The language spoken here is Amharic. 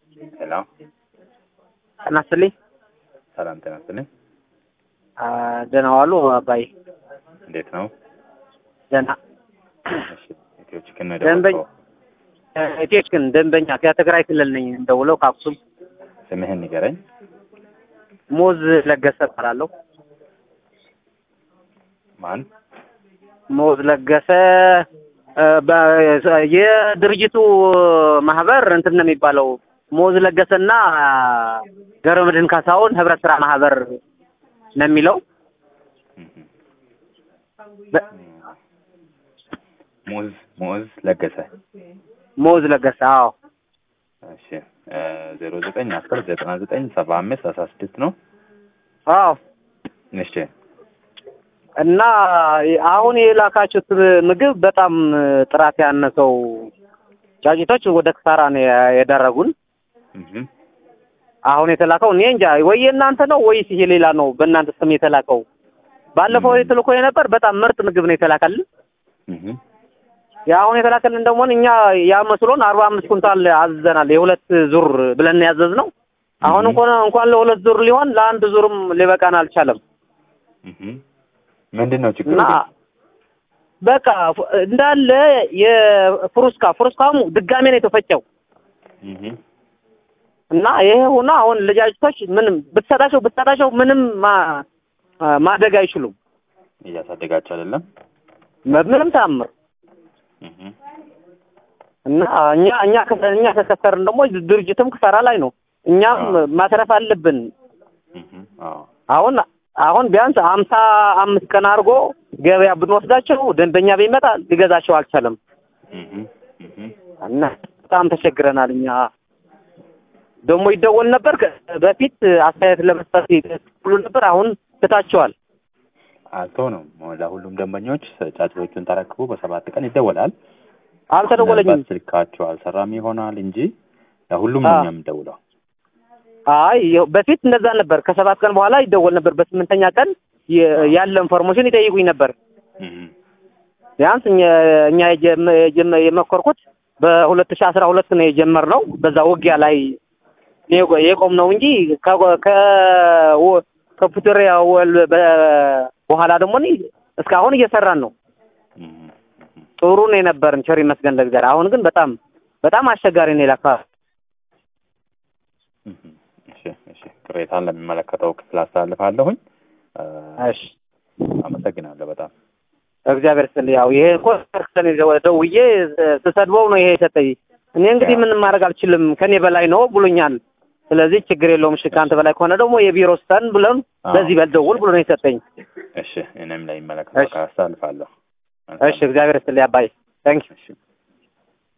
ሄሎ ጤና ይስጥልኝ። ሰላም ጤና ይስጥልኝ። አ፣ ደህና ዋሉ አባይ? እንዴት ነው? ደህና እሺ ኢትዮ ቺክን ነው ደንበኛ የደወልከው? ኢትዮችን ደንበኛ ከትግራይ ክልል ነኝ እንደውለው ከአክሱም ስምህን ንገረኝ። ሞዝ ለገሰ እባላለሁ። ማን? ሞዝ ለገሰ እ፣ በ- የድርጅቱ ማህበር እንትን ነው የሚባለው ሞዝ ለገሰና ገብረመድህን ካሳሁን ህብረት ስራ ማህበር ነው የሚለው እህ፣ በ- ሙዝ ሙዝ ለገሰ። ሞዝ ለገሰ አዎ እሺ ዜሮ ዘጠኝ አስር ዘጠና ዘጠኝ ሰባ አምስት አስራ ስድስት ነው። አዎ እሺ እና አሁን የላካችሁት ምግብ በጣም ጥራት ያነሰው ጫጭቶች ወደ ክሳራ ነው የዳረጉን። እህ፣ አሁን የተላከው እኔ እንጃ ወይ የእናንተ ነው ወይስ ይሄ ሌላ ነው በእናንተ ስም የተላከው። ባለፈው ም። የተልኮ የነበር በጣም ምርጥ ምግብ ነው የተላከልን። እህ፣ የአሁን የተላከልን ደግሞ እኛ ያ መስሎን አርባ አምስት ኩንታል አዝዘናል። የሁለት ዙር ብለን ያዘዝነው አሁን ም። እንኳን እንኳን ለሁለት ዙር ሊሆን ለአንድ ዙርም ሊበቃን አልቻለም። እህ። ምንድን ነው ችግሩ? እና በቃ ፍ- እንዳለ የፍሩስካ ፍሩስካሙ ድጋሜ ነው የተፈጨው እህ፣ እና ይሄ ሆኖ አሁን ልጃጅቶች ምንም ብትሰጣቸው ብትሰጣቸው ምንም ማ- ማደግ አይችሉም እያሳደጋቸው አይደለም። ምንም ተአምር እህ፣ እና እኛ እኛ ከ- እኛ ከከሰርን ደግሞ ድርጅትም ክሰራ ላይ ነው። እኛም አዎ። ማትረፍ አለብን። እህ፣ አዎ አሁን አሁን ቢያንስ አምሳ አምስት ቀን አድርጎ ገበያ ብንወስዳቸው ደንበኛ ቢመጣ ሊገዛቸው አልቻለም እህ፣ እህ። እና በጣም ተቸግረናል። እኛ ደግሞ ይደወል ነበር ከ- በፊት አስተያየት ለመስጠት ይሉ ነበር። አሁን ትታቸዋል። አልተሆነም። ለሁሉም ደንበኞች ጫጩቶቹን ተረክቦ በሰባት ቀን ይደወላል። አልተደወለኝም። ምናልባት ስልካቸው አልሰራም ይሆናል እንጂ ለሁሉም ነው አዎ። እኛ የምንደውለው። አይ ይኸው በፊት እንደዛ ነበር። ከሰባት ቀን በኋላ ይደወል ነበር። በስምንተኛ ቀን የ- ያለ ኢንፎርሜሽን ይጠይቁኝ ነበር። እህ፣ ቢያንስ እኛ እኛ የጀመ- የጀመ- የመኮርኩት በሁለት ሺህ አስራ ሁለት ነው የጀመርነው በዛ ውጊያ ላይ የቆ- የቆም ነው እንጂ ከ- ከ- ወ- ከፕሪቶሪያ ወል በ- በኋላ ደግሞ እኔ እስካሁን እየሰራን ነው። እህ፣ እህ። ጥሩ ነው የነበርን ቸር ይመስገን ለእግዚአብሔር። አሁን ግን በጣም በጣም አስቸጋሪ ነው የላካ እህ፣ እሺ፣ እሺ። ቅሬታን ለሚመለከተው ክፍል አስተላልፋለሁኝ። እ፣ እሺ አመሰግናለሁ በጣም እግዚአብሔር ስል ያው ይሄ እኮ ከርክሰን ደውዬ ስሰድበው ነው ይሄ የሰጠኝ። እኔ እንግዲህ ያ። ምንም ማድረግ አልችልም ከኔ በላይ ነው ብሎኛል። ስለዚህ ችግር የለውም እሺ ከአንተ በላይ ከሆነ ደግሞ የቢሮ ስተን ብለን አዎ። በዚህ በልደውል ብሎ ነው የሰጠኝ። እሺ፣ እኔም ለሚመለከተው እሺ። አካል አስተላልፋለሁ። እሺ እግዚአብሔር ስል አባይ ታንክ እሺ